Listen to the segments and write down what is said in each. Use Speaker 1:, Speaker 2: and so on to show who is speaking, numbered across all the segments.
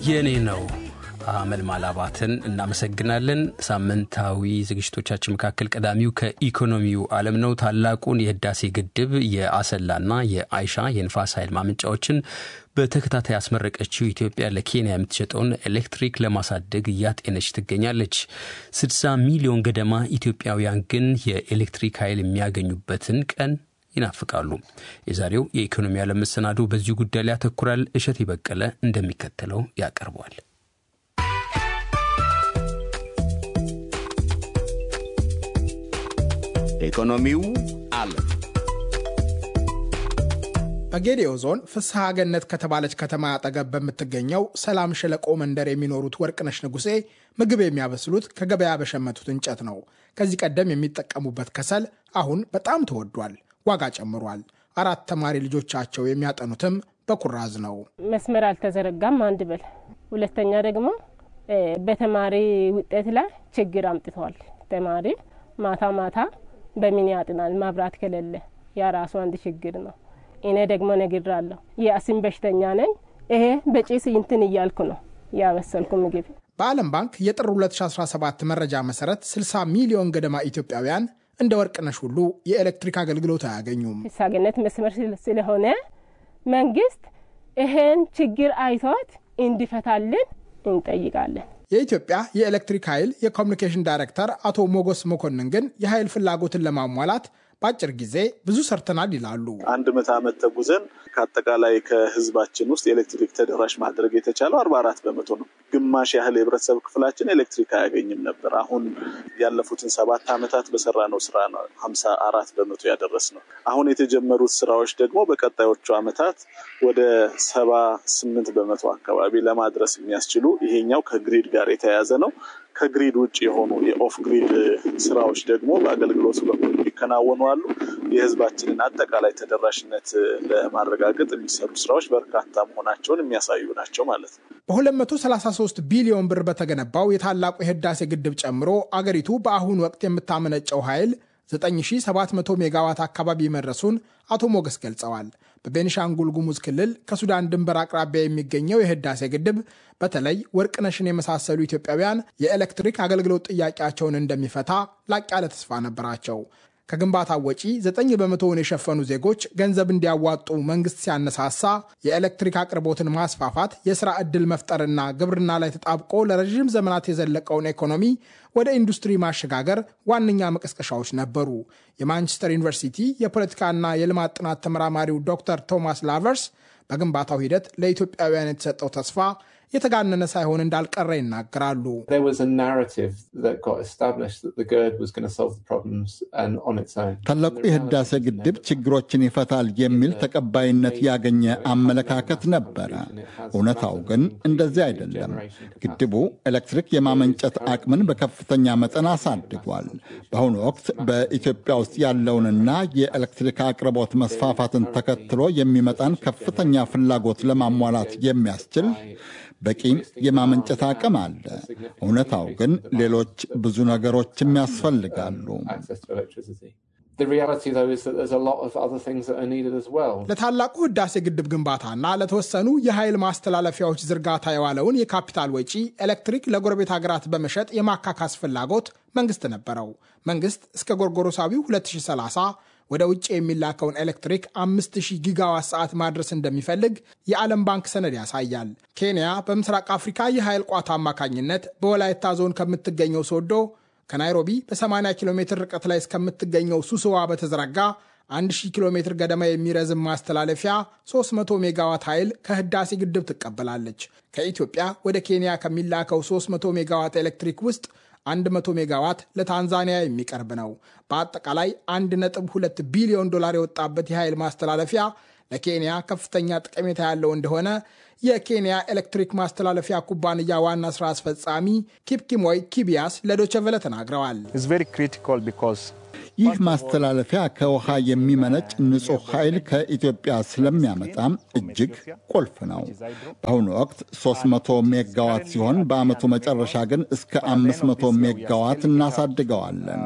Speaker 1: የኔ ነው አመልማል አባትን እናመሰግናለን። ሳምንታዊ ዝግጅቶቻችን መካከል ቀዳሚው ከኢኮኖሚው ዓለም ነው። ታላቁን የህዳሴ ግድብ የአሰላና የአይሻ የንፋስ ኃይል ማመንጫዎችን በተከታታይ ያስመረቀችው ኢትዮጵያ ለኬንያ የምትሸጠውን ኤሌክትሪክ ለማሳደግ እያጤነች ትገኛለች። 60 ሚሊዮን ገደማ ኢትዮጵያውያን ግን የኤሌክትሪክ ኃይል የሚያገኙበትን ቀን ይናፍቃሉ። የዛሬው የኢኮኖሚ ዓለም መሰናዶ በዚሁ ጉዳይ ላይ ያተኩራል። እሸት በቀለ እንደሚከተለው ያቀርበዋል።
Speaker 2: ኢኮኖሚው ዓለም
Speaker 3: በጌዴኦ ዞን ፍስሐ ገነት ከተባለች ከተማ አጠገብ በምትገኘው ሰላም ሸለቆ መንደር የሚኖሩት ወርቅነሽ ንጉሴ ምግብ የሚያበስሉት ከገበያ በሸመቱት እንጨት ነው። ከዚህ ቀደም የሚጠቀሙበት ከሰል አሁን በጣም ተወዷል፣ ዋጋ ጨምሯል። አራት ተማሪ ልጆቻቸው የሚያጠኑትም በኩራዝ ነው።
Speaker 4: መስመር አልተዘረጋም አንድ በል፣ ሁለተኛ ደግሞ በተማሪ ውጤት ላይ ችግር አምጥተዋል። ተማሪ ማታ ማታ በምን ያጥናል? መብራት ከሌለ ያ ራሱ አንድ ችግር ነው። እኔ ደግሞ ነግራለሁ፣ የአስም በሽተኛ ነኝ። ይሄ በጭስ እንትን እያልኩ ነው ያበሰልኩ ምግብ።
Speaker 3: በዓለም ባንክ የጥር 2017 መረጃ መሰረት 60 ሚሊዮን ገደማ ኢትዮጵያውያን እንደ ወርቅነሽ ሁሉ የኤሌክትሪክ አገልግሎት አያገኙም።
Speaker 4: ፍስሐ ገነት መስመር ስለሆነ መንግስት ይሄን ችግር አይቶት እንዲፈታልን እንጠይቃለን።
Speaker 3: የኢትዮጵያ የኤሌክትሪክ ኃይል የኮሚኒኬሽን ዳይሬክተር አቶ ሞጎስ መኮንን ግን የኃይል ፍላጎትን ለማሟላት በአጭር ጊዜ ብዙ ሰርተናል ይላሉ።
Speaker 5: አንድ ምዕተ ዓመት ተጉዘን ከአጠቃላይ ከህዝባችን ውስጥ ኤሌክትሪክ ተደራሽ ማድረግ የተቻለው አርባ አራት በመቶ ነው። ግማሽ ያህል የህብረተሰብ ክፍላችን ኤሌክትሪክ አያገኝም ነበር። አሁን ያለፉትን ሰባት ዓመታት በሰራነው ስራ ነው ሀምሳ አራት በመቶ ያደረስ ነው። አሁን የተጀመሩት ስራዎች ደግሞ በቀጣዮቹ ዓመታት ወደ ሰባ ስምንት በመቶ አካባቢ ለማድረስ የሚያስችሉ ይሄኛው ከግሪድ ጋር የተያያዘ ነው። ከግሪድ ውጭ የሆኑ የኦፍ ግሪድ ስራዎች ደግሞ በአገልግሎቱ በኩል የሚከናወኑ አሉ። የህዝባችንን አጠቃላይ ተደራሽነት ለማረጋገጥ የሚሰሩ ስራዎች በርካታ መሆናቸውን የሚያሳዩ ናቸው ማለት ነው።
Speaker 3: በ233 ቢሊዮን ብር በተገነባው የታላቁ የህዳሴ ግድብ ጨምሮ አገሪቱ በአሁኑ ወቅት የምታመነጨው ኃይል 9700 ሜጋዋት አካባቢ መድረሱን አቶ ሞገስ ገልጸዋል። በቤኒሻንጉል ጉሙዝ ክልል ከሱዳን ድንበር አቅራቢያ የሚገኘው የህዳሴ ግድብ በተለይ ወርቅነሽን የመሳሰሉ ኢትዮጵያውያን የኤሌክትሪክ አገልግሎት ጥያቄያቸውን እንደሚፈታ ላቅ ያለ ተስፋ ነበራቸው። ከግንባታው ወጪ 9 በመቶውን የሸፈኑ ዜጎች ገንዘብ እንዲያዋጡ መንግስት ሲያነሳሳ የኤሌክትሪክ አቅርቦትን ማስፋፋት፣ የሥራ ዕድል መፍጠርና ግብርና ላይ ተጣብቆ ለረዥም ዘመናት የዘለቀውን ኢኮኖሚ ወደ ኢንዱስትሪ ማሸጋገር ዋነኛ መቀስቀሻዎች ነበሩ። የማንቸስተር ዩኒቨርሲቲ የፖለቲካና የልማት ጥናት ተመራማሪው ዶክተር ቶማስ ላቨርስ በግንባታው ሂደት ለኢትዮጵያውያን የተሰጠው ተስፋ የተጋነነ ሳይሆን እንዳልቀረ ይናገራሉ።
Speaker 6: ታላቁ የህዳሴ ግድብ ችግሮችን ይፈታል የሚል ተቀባይነት ያገኘ አመለካከት ነበረ። እውነታው ግን እንደዚህ አይደለም። ግድቡ ኤሌክትሪክ የማመንጨት አቅምን በከፍተኛ መጠን አሳድጓል። በአሁኑ ወቅት በኢትዮጵያ ውስጥ ያለውንና የኤሌክትሪክ አቅርቦት መስፋፋትን ተከትሎ የሚመጣን ከፍተኛ ፍላጎት ለማሟላት የሚያስችል በቂ የማመንጨት አቅም አለ። እውነታው ግን ሌሎች ብዙ ነገሮችም ያስፈልጋሉ።
Speaker 3: ለታላቁ ህዳሴ ግድብ ግንባታና ለተወሰኑ የኃይል ማስተላለፊያዎች ዝርጋታ የዋለውን የካፒታል ወጪ ኤሌክትሪክ ለጎረቤት ሀገራት በመሸጥ የማካካስ ፍላጎት መንግስት ነበረው። መንግስት እስከ ጎርጎሮሳዊው 2030 ወደ ውጭ የሚላከውን ኤሌክትሪክ 5000 ጊጋዋት ሰዓት ማድረስ እንደሚፈልግ የዓለም ባንክ ሰነድ ያሳያል። ኬንያ በምስራቅ አፍሪካ የኃይል ቋት አማካኝነት በወላይታ ዞን ከምትገኘው ሶዶ ከናይሮቢ በ80 ኪሎ ሜትር ርቀት ላይ እስከምትገኘው ሱስዋ በተዘረጋ 1000 ኪሎ ሜትር ገደማ የሚረዝም ማስተላለፊያ 300 ሜጋዋት ኃይል ከህዳሴ ግድብ ትቀበላለች። ከኢትዮጵያ ወደ ኬንያ ከሚላከው 300 ሜጋዋት ኤሌክትሪክ ውስጥ 100 ሜጋዋት ለታንዛኒያ የሚቀርብ ነው። በአጠቃላይ 1.2 ቢሊዮን ዶላር የወጣበት የኃይል ማስተላለፊያ ለኬንያ ከፍተኛ ጠቀሜታ ያለው እንደሆነ የኬንያ ኤሌክትሪክ ማስተላለፊያ ኩባንያ ዋና ስራ አስፈጻሚ ኪፕኪሞይ ኪቢያስ ለዶቸቨለ ተናግረዋል።
Speaker 6: ይህ ማስተላለፊያ ከውሃ የሚመነጭ ንጹሕ ኃይል ከኢትዮጵያ ስለሚያመጣም እጅግ ቁልፍ ነው። በአሁኑ ወቅት 300 ሜጋዋት ሲሆን በዓመቱ መጨረሻ ግን እስከ 500 ሜጋዋት እናሳድገዋለን።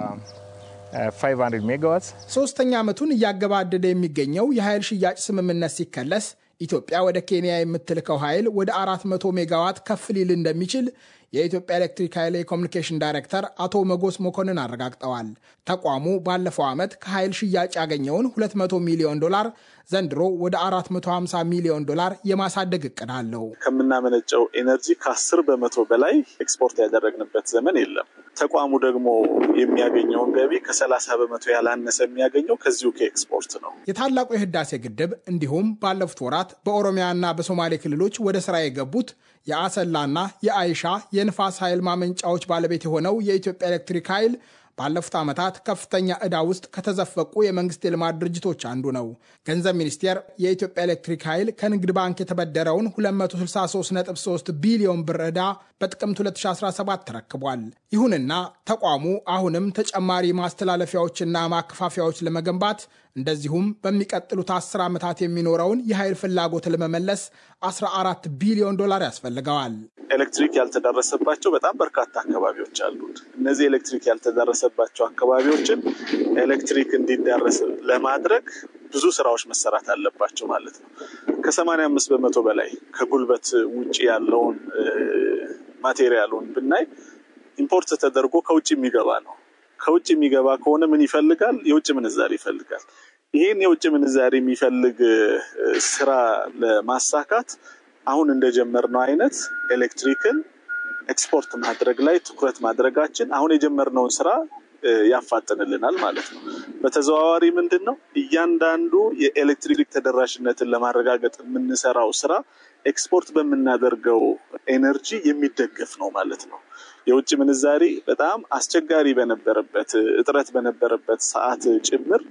Speaker 3: ሶስተኛ ዓመቱን እያገባደደ የሚገኘው የኃይል ሽያጭ ስምምነት ሲከለስ ኢትዮጵያ ወደ ኬንያ የምትልከው ኃይል ወደ 400 ሜጋዋት ከፍ ሊል እንደሚችል የኢትዮጵያ ኤሌክትሪክ ኃይል የኮሚኒኬሽን ዳይሬክተር አቶ መጎስ መኮንን አረጋግጠዋል። ተቋሙ ባለፈው ዓመት ከኃይል ሽያጭ ያገኘውን 200 ሚሊዮን ዶላር ዘንድሮ ወደ 450 ሚሊዮን ዶላር የማሳደግ እቅድ አለው።
Speaker 5: ከምናመነጨው ኤነርጂ ከአስር በመቶ በላይ ኤክስፖርት ያደረግንበት ዘመን የለም። ተቋሙ ደግሞ የሚያገኘውን ገቢ ከሰላሳ በመቶ ያላነሰ የሚያገኘው ከዚሁ ከኤክስፖርት ነው።
Speaker 3: የታላቁ የህዳሴ ግድብ እንዲሁም ባለፉት ወራት በኦሮሚያና በሶማሌ ክልሎች ወደ ስራ የገቡት የአሰላና የአይሻ የንፋስ ኃይል ማመንጫዎች ባለቤት የሆነው የኢትዮጵያ ኤሌክትሪክ ኃይል ባለፉት ዓመታት ከፍተኛ ዕዳ ውስጥ ከተዘፈቁ የመንግስት የልማት ድርጅቶች አንዱ ነው። ገንዘብ ሚኒስቴር የኢትዮጵያ ኤሌክትሪክ ኃይል ከንግድ ባንክ የተበደረውን 263.3 ቢሊዮን ብር ዕዳ በጥቅምት 2017 ተረክቧል። ይሁንና ተቋሙ አሁንም ተጨማሪ ማስተላለፊያዎችና ማከፋፈያዎች ለመገንባት እንደዚሁም በሚቀጥሉት 10 ዓመታት የሚኖረውን የኃይል ፍላጎት ለመመለስ 14 ቢሊዮን ዶላር ያስፈልገዋል።
Speaker 5: ኤሌክትሪክ ያልተዳረሰባቸው በጣም በርካታ አካባቢዎች አሉት። እነዚህ ኤሌክትሪክ ያልተዳረሰባቸው አካባቢዎችን ኤሌክትሪክ እንዲዳረስ ለማድረግ ብዙ ስራዎች መሰራት አለባቸው ማለት ነው። ከሰማንያ አምስት በመቶ በላይ ከጉልበት ውጭ ያለውን ማቴሪያሉን ብናይ ኢምፖርት ተደርጎ ከውጭ የሚገባ ነው። ከውጭ የሚገባ ከሆነ ምን ይፈልጋል? የውጭ ምንዛሪ ይፈልጋል። ይህን የውጭ ምንዛሪ የሚፈልግ ስራ ለማሳካት አሁን እንደጀመርነው አይነት ኤሌክትሪክን ኤክስፖርት ማድረግ ላይ ትኩረት ማድረጋችን አሁን የጀመርነውን ስራ ያፋጥንልናል ማለት ነው። በተዘዋዋሪ ምንድን ነው እያንዳንዱ የኤሌክትሪክ ተደራሽነትን ለማረጋገጥ የምንሰራው ስራ ኤክስፖርት በምናደርገው ኤነርጂ የሚደገፍ ነው ማለት ነው። የውጭ ምንዛሪ በጣም አስቸጋሪ በነበረበት እጥረት በነበረበት ሰዓት ጭምር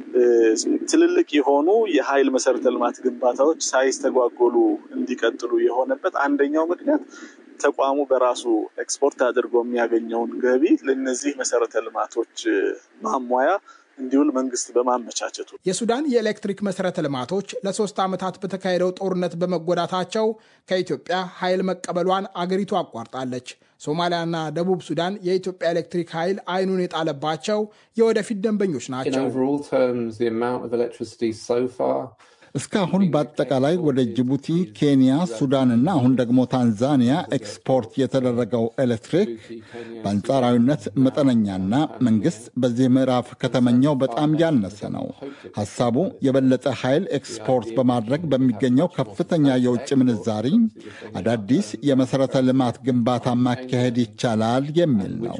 Speaker 5: ትልልቅ የሆኑ የኃይል መሰረተ ልማት ግንባታዎች ሳይስተጓጎሉ እንዲቀጥሉ የሆነበት አንደኛው ምክንያት ተቋሙ በራሱ ኤክስፖርት አድርጎ የሚያገኘውን ገቢ ለእነዚህ መሰረተ ልማቶች ማሟያ እንዲውል መንግስት በማመቻቸቱ
Speaker 3: የሱዳን የኤሌክትሪክ መሰረተ ልማቶች ለሶስት ዓመታት በተካሄደው ጦርነት በመጎዳታቸው ከኢትዮጵያ ኃይል መቀበሏን አገሪቱ አቋርጣለች። ሶማሊያና ደቡብ ሱዳን የኢትዮጵያ ኤሌክትሪክ ኃይል አይኑን የጣለባቸው የወደፊት ደንበኞች ናቸው።
Speaker 6: እስካሁን በአጠቃላይ ወደ ጅቡቲ፣ ኬንያ፣ ሱዳንና አሁን ደግሞ ታንዛኒያ ኤክስፖርት የተደረገው ኤሌክትሪክ በአንጻራዊነት መጠነኛና መንግስት በዚህ ምዕራፍ ከተመኘው በጣም ያነሰ ነው። ሐሳቡ የበለጠ ኃይል ኤክስፖርት በማድረግ በሚገኘው ከፍተኛ የውጭ ምንዛሪ አዳዲስ የመሠረተ ልማት ግንባታ ማካሄድ ይቻላል የሚል ነው።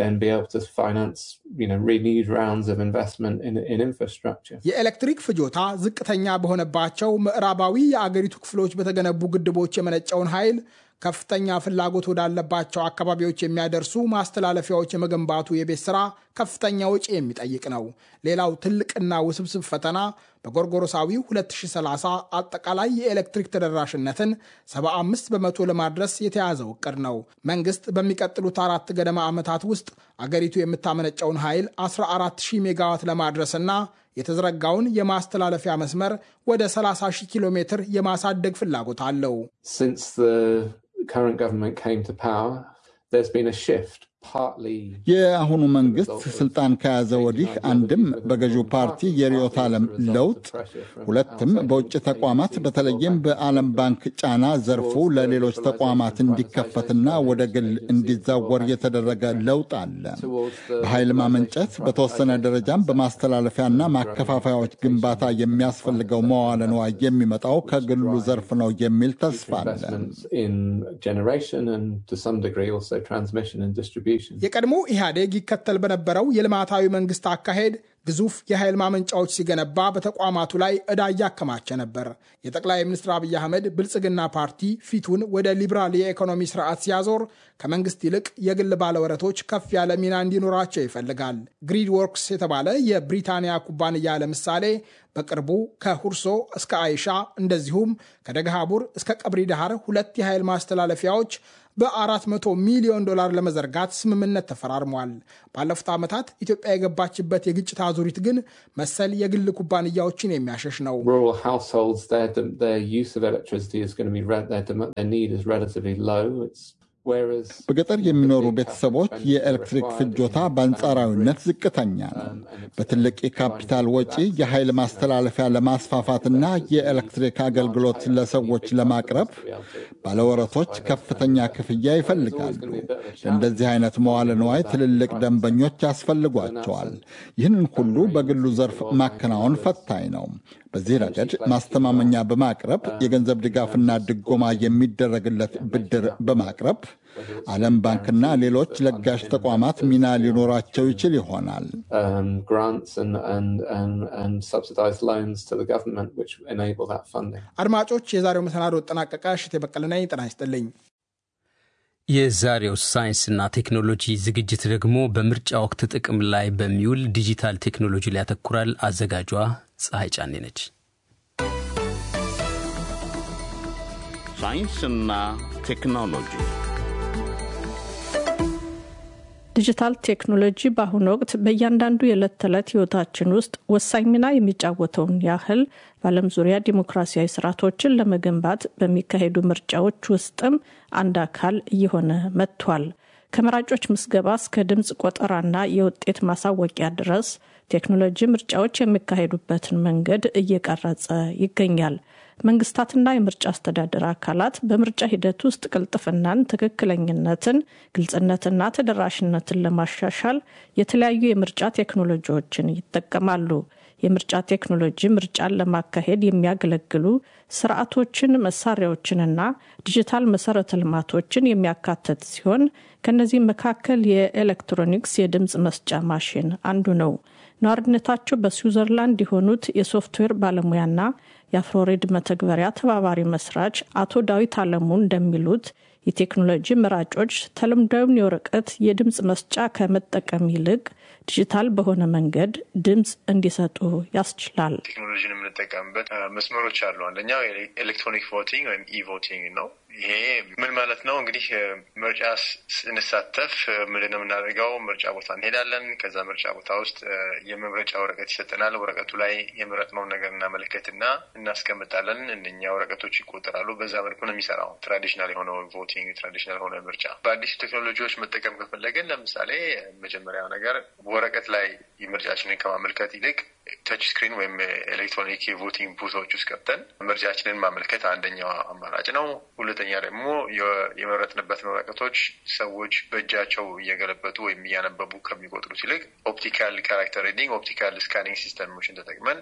Speaker 3: የኤሌክትሪክ ፍጆታ ዝቅተኛ በሆነባቸው ምዕራባዊ የአገሪቱ ክፍሎች በተገነቡ ግድቦች የመነጨውን ኃይል ከፍተኛ ፍላጎት ወዳለባቸው አካባቢዎች የሚያደርሱ ማስተላለፊያዎች የመገንባቱ የቤት ስራ ከፍተኛ ወጪ የሚጠይቅ ነው። ሌላው ትልቅና ውስብስብ ፈተና በጎርጎሮሳዊው 2030 አጠቃላይ የኤሌክትሪክ ተደራሽነትን 75 በመቶ ለማድረስ የተያዘው እቅድ ነው። መንግስት በሚቀጥሉት አራት ገደማ ዓመታት ውስጥ አገሪቱ የምታመነጨውን ኃይል 140 ሜጋዋት ለማድረስና የተዘረጋውን የማስተላለፊያ መስመር ወደ 30 ሺህ ኪሎ ሜትር የማሳደግ ፍላጎት አለው።
Speaker 6: የአሁኑ መንግስት ስልጣን ከያዘ ወዲህ አንድም በገዢው ፓርቲ የርዕዮተ ዓለም ለውጥ፣ ሁለትም በውጭ ተቋማት በተለይም በዓለም ባንክ ጫና ዘርፉ ለሌሎች ተቋማት እንዲከፈትና ወደ ግል እንዲዛወር የተደረገ ለውጥ አለ። በኃይል ማመንጨት በተወሰነ ደረጃም በማስተላለፊያና ማከፋፈያዎች ግንባታ የሚያስፈልገው መዋለ ንዋይ የሚመጣው ከግሉ ዘርፍ ነው የሚል ተስፋ አለ።
Speaker 3: የቀድሞ ኢህአዴግ ይከተል በነበረው የልማታዊ መንግስት አካሄድ ግዙፍ የኃይል ማመንጫዎች ሲገነባ በተቋማቱ ላይ ዕዳ እያከማቸ ነበር። የጠቅላይ ሚኒስትር አብይ አህመድ ብልጽግና ፓርቲ ፊቱን ወደ ሊበራል የኢኮኖሚ ስርዓት ሲያዞር ከመንግስት ይልቅ የግል ባለወረቶች ከፍ ያለ ሚና እንዲኖራቸው ይፈልጋል። ግሪድ ወርክስ የተባለ የብሪታንያ ኩባንያ ለምሳሌ በቅርቡ ከሁርሶ እስከ አይሻ እንደዚሁም ከደገሃቡር እስከ ቀብሪ ዳሃር ሁለት የኃይል ማስተላለፊያዎች በ400 ሚሊዮን ዶላር ለመዘርጋት ስምምነት ተፈራርሟል። ባለፉት ዓመታት ኢትዮጵያ የገባችበት የግጭት አዙሪት ግን መሰል የግል ኩባንያዎችን የሚያሸሽ ነው።
Speaker 6: በገጠር የሚኖሩ ቤተሰቦች የኤሌክትሪክ ፍጆታ በአንጻራዊነት ዝቅተኛ ነው። በትልቅ የካፒታል ወጪ የኃይል ማስተላለፊያ ለማስፋፋትና የኤሌክትሪክ አገልግሎት ለሰዎች ለማቅረብ ባለወረቶች ከፍተኛ ክፍያ ይፈልጋሉ። ለእንደዚህ አይነት መዋለ ንዋይ ትልልቅ ደንበኞች ያስፈልጓቸዋል። ይህንን ሁሉ በግሉ ዘርፍ ማከናወን ፈታኝ ነው። በዚህ ረገድ ማስተማመኛ በማቅረብ የገንዘብ ድጋፍና ድጎማ የሚደረግለት ብድር በማቅረብ ዓለም ባንክና ሌሎች ለጋሽ ተቋማት ሚና ሊኖራቸው ይችል ይሆናል።
Speaker 3: አድማጮች፣ የዛሬው መሰናዶ ጠናቀቀ። እሽቴ በቀለ ነኝ። ጤና ይስጥልኝ።
Speaker 1: የዛሬው ሳይንስና ቴክኖሎጂ ዝግጅት ደግሞ በምርጫ ወቅት ጥቅም ላይ በሚውል ዲጂታል ቴክኖሎጂ ላይ ያተኩራል። አዘጋጇ ፀሐይ ጫኔ ነች።
Speaker 2: ሳይንስና ቴክኖሎጂ
Speaker 7: ዲጂታል ቴክኖሎጂ በአሁኑ ወቅት በእያንዳንዱ የዕለት ተዕለት ሕይወታችን ውስጥ ወሳኝ ሚና የሚጫወተውን ያህል በዓለም ዙሪያ ዲሞክራሲያዊ ስርዓቶችን ለመገንባት በሚካሄዱ ምርጫዎች ውስጥም አንድ አካል እየሆነ መጥቷል። ከመራጮች ምዝገባ እስከ ድምፅ ቆጠራና የውጤት ማሳወቂያ ድረስ ቴክኖሎጂ ምርጫዎች የሚካሄዱበትን መንገድ እየቀረጸ ይገኛል። መንግስታትና የምርጫ አስተዳደር አካላት በምርጫ ሂደት ውስጥ ቅልጥፍናን፣ ትክክለኝነትን፣ ግልጽነትና ተደራሽነትን ለማሻሻል የተለያዩ የምርጫ ቴክኖሎጂዎችን ይጠቀማሉ። የምርጫ ቴክኖሎጂ ምርጫን ለማካሄድ የሚያገለግሉ ስርዓቶችን፣ መሳሪያዎችንና ዲጂታል መሰረተ ልማቶችን የሚያካትት ሲሆን ከነዚህ መካከል የኤሌክትሮኒክስ የድምፅ መስጫ ማሽን አንዱ ነው። ነዋሪነታቸው በስዊዘርላንድ የሆኑት የሶፍትዌር ባለሙያና የአፍሮሬድ መተግበሪያ ተባባሪ መስራች አቶ ዳዊት አለሙ እንደሚሉት የቴክኖሎጂ መራጮች ተለምዳዊውን የወረቀት የድምፅ መስጫ ከመጠቀም ይልቅ ዲጂታል በሆነ መንገድ ድምፅ እንዲሰጡ ያስችላል።
Speaker 8: ቴክኖሎጂን የምንጠቀምበት መስመሮች አሉ። አንደኛው ኤሌክትሮኒክ ቮቲንግ ወይም ኢቮቲንግ ነው። ይሄ ምን ማለት ነው? እንግዲህ ምርጫ ስንሳተፍ ምንድን ነው የምናደርገው? ምርጫ ቦታ እንሄዳለን። ከዛ ምርጫ ቦታ ውስጥ የመምረጫ ወረቀት ይሰጠናል። ወረቀቱ ላይ የመረጥነውን ነገር እናመለከትና እናስቀምጣለን። እነኛ ወረቀቶች ይቆጠራሉ። በዛ መልኩ ነው የሚሰራው ትራዲሽናል የሆነው ቮቲንግ፣ ትራዲሽናል የሆነ ምርጫ። በአዲሱ ቴክኖሎጂዎች መጠቀም ከፈለግን ለምሳሌ መጀመሪያው ነገር ወረቀት ላይ ምርጫችንን ከማመልከት ይልቅ ተች ስክሪን ወይም ኤሌክትሮኒክ የቮቲንግ ቡቶች ውስጥ ገብተን ምርጫችንን ማመልከት አንደኛው አማራጭ ነው። ሁለተኛ ደግሞ የመረጥንበትን ወረቀቶች ሰዎች በእጃቸው እየገለበጡ ወይም እያነበቡ ከሚቆጥሩት ይልቅ ኦፕቲካል ካራክተር ሪዲንግ፣ ኦፕቲካል ስካኒንግ ሲስተሞችን ተጠቅመን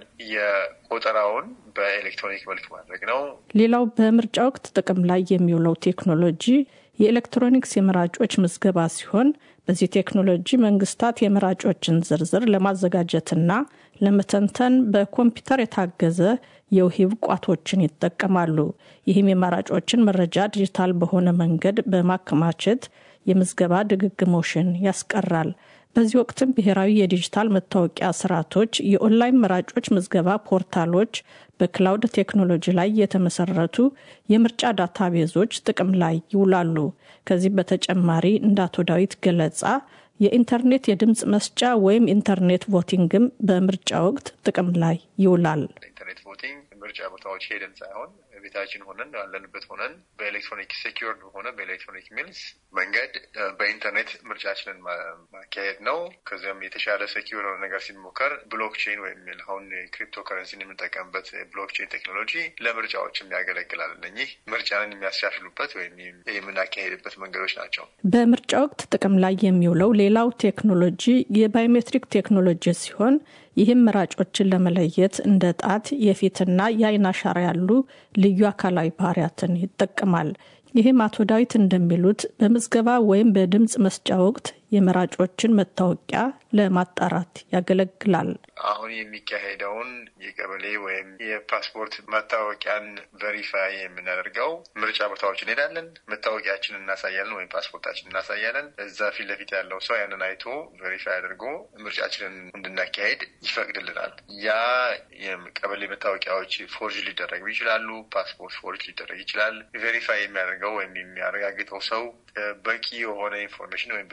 Speaker 8: የቆጠራውን በኤሌክትሮኒክ መልክ ማድረግ ነው።
Speaker 7: ሌላው በምርጫ ወቅት ጥቅም ላይ የሚውለው ቴክኖሎጂ የኤሌክትሮኒክስ የመራጮች ምዝገባ ሲሆን በዚህ ቴክኖሎጂ መንግስታት የመራጮችን ዝርዝር ለማዘጋጀትና ለመተንተን በኮምፒውተር የታገዘ የውሂብ ቋቶችን ይጠቀማሉ። ይህም የመራጮችን መረጃ ዲጂታል በሆነ መንገድ በማከማቸት የምዝገባ ድግግሞሽን ያስቀራል። በዚህ ወቅትም ብሔራዊ የዲጂታል መታወቂያ ስርዓቶች፣ የኦንላይን መራጮች ምዝገባ ፖርታሎች፣ በክላውድ ቴክኖሎጂ ላይ የተመሰረቱ የምርጫ ዳታቤዞች ጥቅም ላይ ይውላሉ። ከዚህ በተጨማሪ እንደ አቶ ዳዊት ገለጻ የኢንተርኔት የድምፅ መስጫ ወይም ኢንተርኔት ቮቲንግም በምርጫ ወቅት ጥቅም ላይ ይውላል።
Speaker 8: ኢንተርኔት ቮቲንግ ምርጫ ቦታዎች ሄደን ሳይሆን ቤታችን ሆነን ያለንበት ሆነን በኤሌክትሮኒክ ሴኪርድ በሆነ በኤሌክትሮኒክ ሚልስ መንገድ በኢንተርኔት ምርጫችንን ማካሄድ ነው። ከዚያም የተሻለ ሴኪር ነገር ሲሞከር ብሎክቼን ወይም አሁን ክሪፕቶ ከረንሲን የምንጠቀምበት ብሎክቼን ቴክኖሎጂ ለምርጫዎችም ያገለግላል። እነኚህ ምርጫንን የሚያስሻሽሉበት ወይም የምናካሄድበት መንገዶች ናቸው።
Speaker 7: በምርጫ ወቅት ጥቅም ላይ የሚውለው ሌላው ቴክኖሎጂ የባዮሜትሪክ ቴክኖሎጂ ሲሆን ይህም መራጮችን ለመለየት እንደ ጣት፣ የፊትና የአይን አሻራ ያሉ ልዩ አካላዊ ባህሪያትን ይጠቀማል። ይህም አቶ ዳዊት እንደሚሉት በምዝገባ ወይም በድምፅ መስጫ ወቅት የመራጮችን መታወቂያ ለማጣራት ያገለግላል።
Speaker 8: አሁን የሚካሄደውን የቀበሌ ወይም የፓስፖርት መታወቂያን ቨሪፋይ የምናደርገው ምርጫ ቦታዎች እንሄዳለን፣ መታወቂያችን እናሳያለን ወይም ፓስፖርታችን እናሳያለን። እዛ ፊት ለፊት ያለው ሰው ያንን አይቶ ቨሪፋይ አድርጎ ምርጫችንን እንድናካሄድ ይፈቅድልናል። ያ የቀበሌ መታወቂያዎች ፎርጅ ሊደረጉ ይችላሉ። ፓስፖርት ፎርጅ ሊደረግ ይችላል። ቬሪፋይ የሚያደርገው ወይም የሚያረጋግጠው ሰው በቂ የሆነ ኢንፎርሜሽን ወይም በቂ የሆነ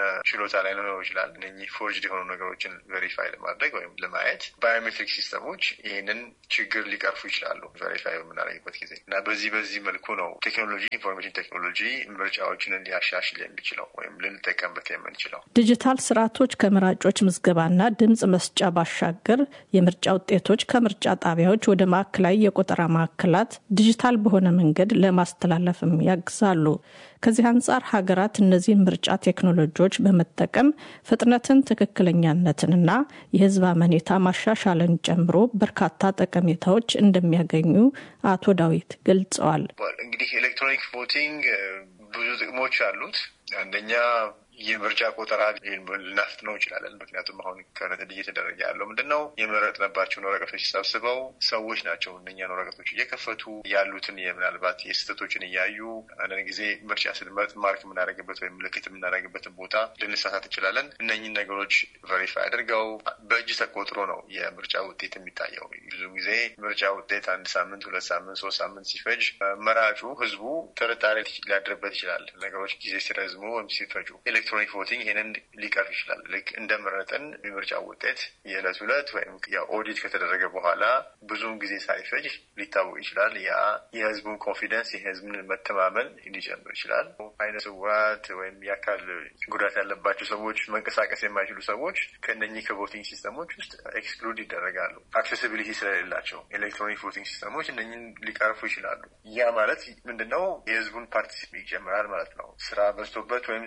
Speaker 8: ችሎታ ላይ ሊኖረው ይችላል። እነኚህ ፎርጅድ የሆኑ ነገሮችን ቬሪፋይ ለማድረግ ወይም ለማየት ባዮሜትሪክ ሲስተሞች ይህንን ችግር ሊቀርፉ ይችላሉ ቬሪፋይ በምናደርግበት ጊዜ እና በዚህ በዚህ መልኩ ነው ቴክኖሎጂ ኢንፎርሜሽን ቴክኖሎጂ ምርጫዎችን ሊያሻሽል የሚችለው ወይም ልንጠቀምበት የምንችለው።
Speaker 7: ዲጂታል ስርዓቶች ከመራጮች ምዝገባና ድምፅ መስጫ ባሻገር የምርጫ ውጤቶች ከምርጫ ጣቢያዎች ወደ ማዕከላዊ የቆጠራ ማዕከላት ዲጂታል በሆነ መንገድ ለማስተላለፍም ያግዛሉ። ከዚህ አንጻር ሀገራት እነዚህን ምርጫ ቴክኖሎጂዎች በመጠቀም ፍጥነትን፣ ትክክለኛነትንና የሕዝብ አመኔታ ማሻሻልን ጨምሮ በርካታ ጠቀሜታዎች እንደሚያገኙ አቶ ዳዊት ገልጸዋል።
Speaker 8: እንግዲህ ኤሌክትሮኒክ ቮቲንግ ብዙ ጥቅሞች አሉት። አንደኛ የምርጫ ቆጠራ ልናፍጥነው እንችላለን። ምክንያቱም አሁን ከነጥድ እየተደረገ ያለው ምንድን ነው? የመረጥንባቸውን ወረቀቶች ሰብስበው ሰዎች ናቸው እነኛን ወረቀቶች እየከፈቱ ያሉትን ምናልባት የስህተቶችን እያዩ አንዳንድ ጊዜ ምርጫ ስንመርጥ ማርክ የምናደርግበት ወይም ምልክት የምናደርግበትን ቦታ ልንሳሳት እንችላለን። እነኝን ነገሮች ቨሪፋይ አድርገው በእጅ ተቆጥሮ ነው የምርጫ ውጤት የሚታየው። ብዙ ጊዜ ምርጫ ውጤት አንድ ሳምንት፣ ሁለት ሳምንት፣ ሶስት ሳምንት ሲፈጅ መራጩ ህዝቡ ጥርጣሬ ሊያድርበት ይችላል። ነገሮች ጊዜ ሲረዝሙ ወይም ሲፈጁ ኤሌክትሮኒክ ቮቲንግ ይህንን ሊቀርፍ ይችላል። ልክ እንደመረጠን የምርጫ ውጤት የዕለት ዕለት ወይም ኦዲት ከተደረገ በኋላ ብዙውን ጊዜ ሳይፈጅ ሊታወቅ ይችላል። ያ የህዝቡን ኮንፊደንስ የህዝብን መተማመን ሊጨምር ይችላል። አይነ ስውራት ወይም የአካል ጉዳት ያለባቸው ሰዎች፣ መንቀሳቀስ የማይችሉ ሰዎች ከእነኚህ ከቮቲንግ ሲስተሞች ውስጥ ኤክስክሉድ ይደረጋሉ። አክሴሲቢሊቲ ስለሌላቸው ኤሌክትሮኒክ ቮቲንግ ሲስተሞች እነኝን ሊቀርፉ ይችላሉ። ያ ማለት ምንድነው? የህዝቡን ፓርቲሲፔ ይጨምራል ማለት ነው። ስራ በዝቶበት ወይም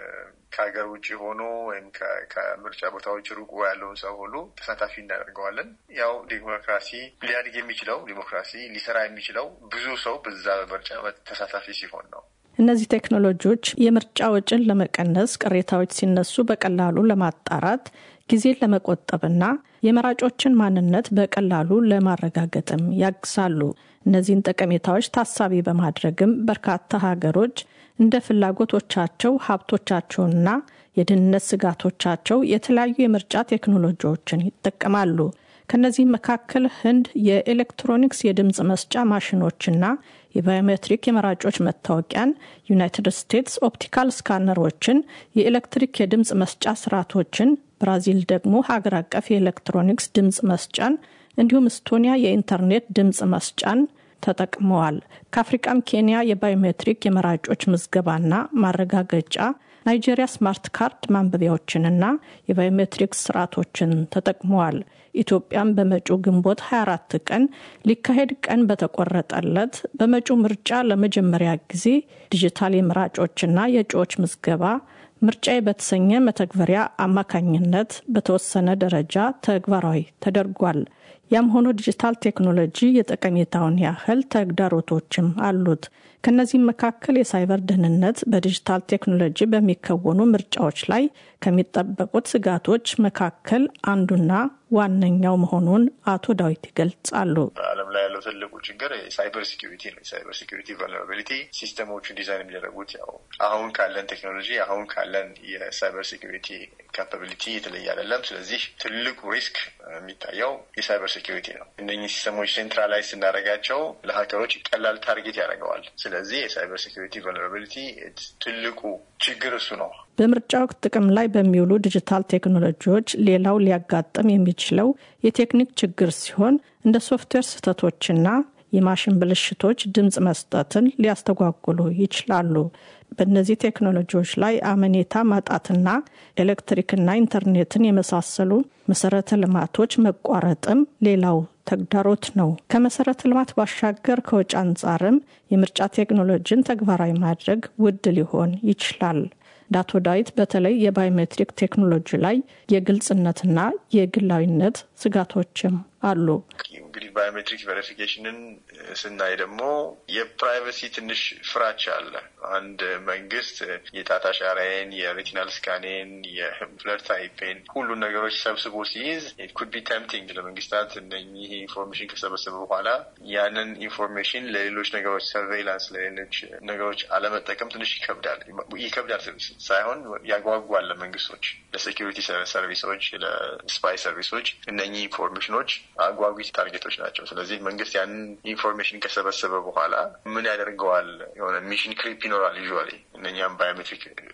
Speaker 8: ከሀገር ውጭ ሆኖ ወይም ከምርጫ ቦታዎች ሩቁ ያለውን ሰው ሁሉ ተሳታፊ እናደርገዋለን። ያው ዲሞክራሲ ሊያድግ የሚችለው ዲሞክራሲ ሊሰራ የሚችለው ብዙ ሰው በዛ ምርጫ ተሳታፊ ሲሆን ነው።
Speaker 7: እነዚህ ቴክኖሎጂዎች የምርጫ ወጪን ለመቀነስ፣ ቅሬታዎች ሲነሱ በቀላሉ ለማጣራት፣ ጊዜን ለመቆጠብና የመራጮችን ማንነት በቀላሉ ለማረጋገጥም ያግዛሉ። እነዚህን ጠቀሜታዎች ታሳቢ በማድረግም በርካታ ሀገሮች እንደ ፍላጎቶቻቸው ሀብቶቻቸውና የደህንነት ስጋቶቻቸው የተለያዩ የምርጫ ቴክኖሎጂዎችን ይጠቀማሉ። ከነዚህም መካከል ህንድ የኤሌክትሮኒክስ የድምፅ መስጫ ማሽኖችና የባዮሜትሪክ የመራጮች መታወቂያን፣ ዩናይትድ ስቴትስ ኦፕቲካል ስካነሮችን፣ የኤሌክትሪክ የድምፅ መስጫ ስርዓቶችን፣ ብራዚል ደግሞ ሀገር አቀፍ የኤሌክትሮኒክስ ድምፅ መስጫን እንዲሁም እስቶኒያ የኢንተርኔት ድምፅ መስጫን ተጠቅመዋል። ከአፍሪቃም ኬንያ የባዮሜትሪክ የመራጮች ምዝገባና ማረጋገጫ፣ ናይጄሪያ ስማርት ካርድ ማንበቢያዎችንና የባዮሜትሪክ ስርዓቶችን ተጠቅመዋል። ኢትዮጵያም በመጪው ግንቦት 24 ቀን ሊካሄድ ቀን በተቆረጠለት በመጪው ምርጫ ለመጀመሪያ ጊዜ ዲጂታል የመራጮችና የእጩዎች ምዝገባ ምርጫዬ በተሰኘ መተግበሪያ አማካኝነት በተወሰነ ደረጃ ተግባራዊ ተደርጓል። ያም ሆኖ ዲጂታል ቴክኖሎጂ የጠቀሜታውን ያህል ተግዳሮቶችም አሉት። ከነዚህም መካከል የሳይበር ደህንነት በዲጂታል ቴክኖሎጂ በሚከወኑ ምርጫዎች ላይ ከሚጠበቁት ስጋቶች መካከል አንዱና ዋነኛው መሆኑን አቶ ዳዊት ይገልጻሉ።
Speaker 8: በዓለም ላይ ያለው ትልቁ ችግር የሳይበር ሲኪሪቲ ነው። የሳይበር ሲኪሪቲ ቨልነራቢሊቲ ሲስተሞቹ ዲዛይን የሚደረጉት ያው አሁን ካለን ቴክኖሎጂ አሁን ካለን የሳይበር ሲኪሪቲ ካፓቢሊቲ የተለየ አይደለም። ስለዚህ ትልቁ ሪስክ የሚታየው የሳይበር ሲኪሪቲ ነው። እነኚህ ሲስተሞች ሴንትራላይዝ ስናደርጋቸው ለሀከሮች ቀላል ታርጌት ያደርገዋል። ስለዚህ የሳይበር ሲኪሪቲ ቨልነራቢሊቲ ትልቁ ችግር እሱ ነው።
Speaker 7: በምርጫ ወቅት ጥቅም ላይ በሚውሉ ዲጂታል ቴክኖሎጂዎች ሌላው ሊያጋጥም የሚችለው የቴክኒክ ችግር ሲሆን እንደ ሶፍትዌር ስህተቶችና የማሽን ብልሽቶች ድምፅ መስጠትን ሊያስተጓጉሉ ይችላሉ። በእነዚህ ቴክኖሎጂዎች ላይ አመኔታ ማጣትና ኤሌክትሪክና ኢንተርኔትን የመሳሰሉ መሰረተ ልማቶች መቋረጥም ሌላው ተግዳሮት ነው። ከመሰረተ ልማት ባሻገር ከወጪ አንጻርም የምርጫ ቴክኖሎጂን ተግባራዊ ማድረግ ውድ ሊሆን ይችላል። ዳቶ ዳዊት በተለይ የባዮሜትሪክ ቴክኖሎጂ ላይ የግልጽነትና የግላዊነት ስጋቶችም አሉ።
Speaker 8: እንግዲህ ባዮሜትሪክ ቬሪፊኬሽንን ስናይ ደግሞ የፕራይቬሲ ትንሽ ፍራቻ አለ። አንድ መንግስት የጣት አሻራዬን፣ የሬቲናል ስካኔን፣ የፍለር ታይፔን ሁሉን ነገሮች ሰብስቦ ሲይዝ ኩድ ቢ ተምቲንግ ለመንግስታት እነኚህ ኢንፎርሜሽን ከሰበሰበ በኋላ ያንን ኢንፎርሜሽን ለሌሎች ነገሮች ሰርቬይላንስ፣ ለሌሎች ነገሮች አለመጠቀም ትንሽ ይከብዳል። ይከብዳል ሳይሆን ያጓጓል ለመንግስቶች፣ ለሴኪሪቲ ሰርቪሶች፣ ለስፓይ ሰርቪሶች እነኚህ ኢንፎርሜሽኖች አጓጊ ታርጌቶች ናቸው። ስለዚህ መንግስት ያንን ኢንፎርሜሽን ከሰበሰበ በኋላ ምን ያደርገዋል? የሆነ ሚሽን ክሪፕ ይኖራል። ዩዥዋሊ እነኛም ባዮሜትሪክ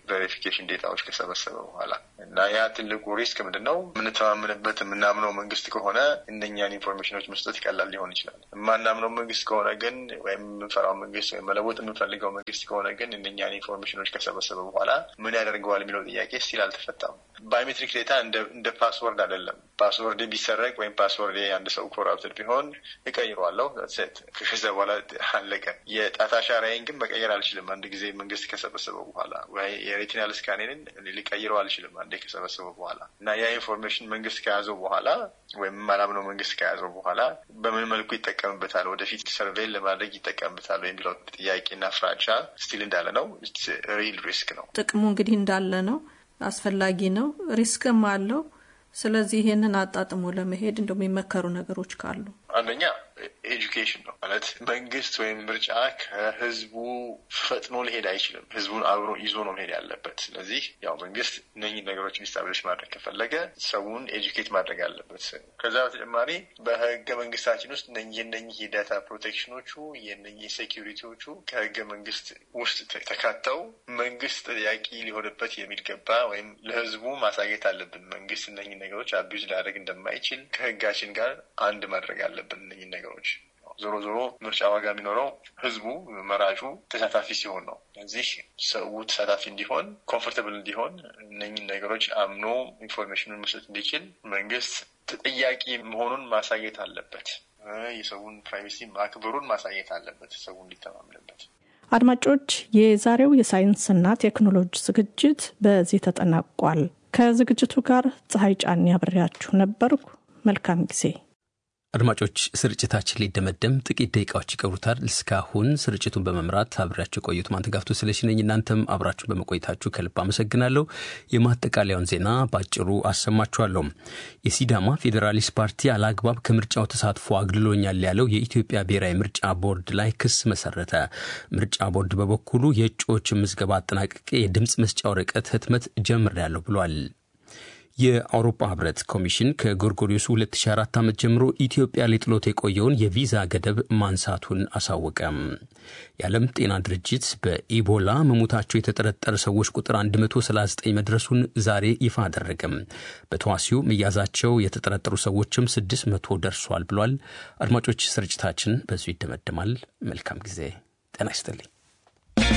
Speaker 8: ቬሪፊኬሽን ዴታዎች ከሰበሰበ በኋላ እና ያ ትልቁ ሪስክ ምንድን ነው? የምንተማመንበት የምናምነው መንግስት ከሆነ እነኛን ኢንፎርሜሽኖች መስጠት ይቀላል ሊሆን ይችላል። የማናምነው መንግስት ከሆነ ግን ወይም የምንፈራው መንግስት ወይም መለወጥ የምንፈልገው መንግስት ከሆነ ግን እነኛን ኢንፎርሜሽኖች ከሰበሰበ በኋላ ምን ያደርገዋል የሚለው ጥያቄ ስቲል አልተፈታም። ባዮሜትሪክ ዴታ እንደ ፓስወርድ አይደለም። ፓስወርድ ቢሰረቅ ወይም ፓስወርድ አንድ ሰው ኮራፕትድ ቢሆን እቀይረዋለሁ። ሴት ከዛ በኋላ አለቀ። የጣት አሻራዬን ግን መቀየር አልችልም። አንድ ጊዜ መንግስት ከሰበሰበው በኋላ ወይ የሬቲናል ስካኔንን ሊቀይረው አልችልም። አንዴ ከሰበሰበው በኋላ እና ያ ኢንፎርሜሽን መንግስት ከያዘው በኋላ ወይም ማላምነው መንግስት ከያዘው በኋላ በምን መልኩ ይጠቀምበታል፣ ወደፊት ሰርቬይን ለማድረግ ይጠቀምበታል የሚለው ጥያቄና ፍራቻ ስቲል እንዳለ ነው። ሪል ሪስክ ነው።
Speaker 7: ጥቅሙ እንግዲህ እንዳለ ነው። አስፈላጊ ነው። ሪስክም አለው። ስለዚህ ይህንን አጣጥሞ ለመሄድ እንደው የሚመከሩ ነገሮች ካሉ
Speaker 8: አንደኛ ኤጁኬሽን ነው ማለት መንግስት ወይም ምርጫ ከህዝቡ ፈጥኖ ሊሄድ አይችልም። ህዝቡን አብሮ ይዞ ነው መሄድ ያለበት። ስለዚህ ያው መንግስት እነኝህ ነገሮችን ኢስታብሊሽ ማድረግ ከፈለገ ሰውን ኤጁኬት ማድረግ አለበት። ከዛ በተጨማሪ በህገ መንግስታችን ውስጥ እነኝህ እነኝህ የዳታ ፕሮቴክሽኖቹ የእነኝህ ሴኪሪቲዎቹ ከህገ መንግስት ውስጥ ተካተው መንግስት ተጠያቂ ሊሆንበት የሚገባ ወይም ለህዝቡ ማሳየት አለብን። መንግስት እነኝህ ነገሮች አቢዩዝ ሊያደርግ እንደማይችል ከህጋችን ጋር አንድ ማድረግ አለብን እነኝህ ነገሮች ዞሮ ዞሮ ምርጫ ዋጋ የሚኖረው ህዝቡ መራጩ ተሳታፊ ሲሆን ነው። እዚህ ሰው ተሳታፊ እንዲሆን ኮምፎርታብል እንዲሆን እነኝን ነገሮች አምኖ ኢንፎርሜሽኑን መስጠት እንዲችል መንግስት ተጠያቂ መሆኑን ማሳየት አለበት። የሰውን ፕራይቬሲ ማክበሩን ማሳየት አለበት፣ ሰው እንዲተማምንበት።
Speaker 7: አድማጮች፣ የዛሬው የሳይንስና ቴክኖሎጂ ዝግጅት በዚህ ተጠናቋል። ከዝግጅቱ ጋር ፀሐይ ጫን ያብሬያችሁ ነበርኩ። መልካም ጊዜ።
Speaker 1: አድማጮች ስርጭታችን ሊደመደም ጥቂት ደቂቃዎች ይቀሩታል። እስካሁን ስርጭቱን በመምራት አብሬያችሁ ቆዩት ማንተጋፍቶ ስለሽ ነኝ። እናንተም አብራችሁን በመቆየታችሁ ከልብ አመሰግናለሁ። የማጠቃለያውን ዜና በአጭሩ አሰማችኋለሁ። የሲዳማ ፌዴራሊስት ፓርቲ አላግባብ ከምርጫው ተሳትፎ አግልሎኛል ያለው የኢትዮጵያ ብሔራዊ ምርጫ ቦርድ ላይ ክስ መሰረተ። ምርጫ ቦርድ በበኩሉ የእጩዎች ምዝገባ አጠናቅቄ የድምፅ መስጫ ወረቀት ህትመት ጀምሬያለሁ ብሏል። የአውሮፓ ህብረት ኮሚሽን ከጎርጎሪዮሱ 2004 ዓመት ጀምሮ ኢትዮጵያ ሊጥሎት የቆየውን የቪዛ ገደብ ማንሳቱን አሳወቀ። የዓለም ጤና ድርጅት በኢቦላ መሞታቸው የተጠረጠረ ሰዎች ቁጥር 139 መድረሱን ዛሬ ይፋ አደረገም። በተዋሲው መያዛቸው የተጠረጠሩ ሰዎችም 600 ደርሷል ብሏል። አድማጮች ስርጭታችን በዚሁ ይደመደማል። መልካም ጊዜ። ጤና ይስጥልኝ።